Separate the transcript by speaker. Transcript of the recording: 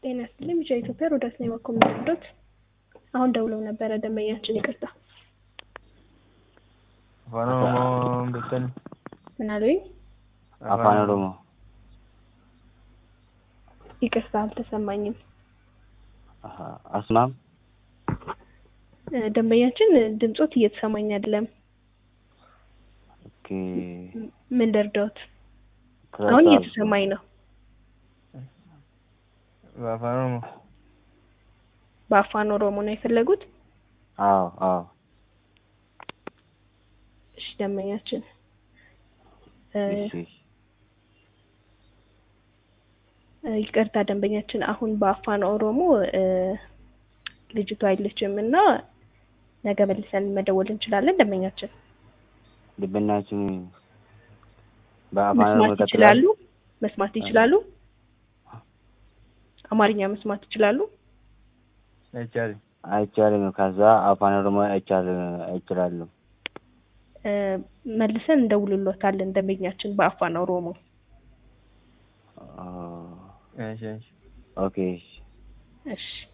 Speaker 1: ጤና ይስጥልኝ ቢጫ ኢትዮጵያ ሮዳስ ነው የማኮምነዶት አሁን ደውለው ነበረ ደንበኛችን ይቅርታ
Speaker 2: afaan oromoo beektani
Speaker 1: ምን አሉኝ
Speaker 3: afaan oromoo
Speaker 1: ይቅርታ አልተሰማኝም
Speaker 3: Aha, asmaam
Speaker 1: እ፣ ደንበኛችን ድምጾት እየተሰማኝ አይደለም
Speaker 3: okay
Speaker 1: ምን ልርዳዎት አሁን እየተሰማኝ ነው
Speaker 2: afaan oromoo
Speaker 1: በአፋን ኦሮሞ ነው የፈለጉት
Speaker 3: አዎ አዎ
Speaker 1: እሺ ደንበኛችን እ፣
Speaker 3: እሺ
Speaker 1: እ፣ ይቅርታ ደንበኛችን አሁን በአፋን ኦሮሞ እ፣ ልጅቷ አይለችም እና ነገ መልሰን መደወል እንችላለን ደንበኛችን
Speaker 3: ልብናችን በአፋን ኦሮሞ
Speaker 1: መስማት ይችላሉ መስማት ይችላሉ አማርኛ መስማት ይችላሉ
Speaker 2: አይቻልም
Speaker 3: አይቻልም ከዛ አፋን ኦሮሞ አይቻል አይችላሉ
Speaker 1: እ፣ መልሰን እንደውልሎታለን ደንበኛችን በአፋን ኦሮሞ
Speaker 3: ኦ፣
Speaker 2: እሺ እሺ
Speaker 3: ኦኬ እሺ
Speaker 1: እሺ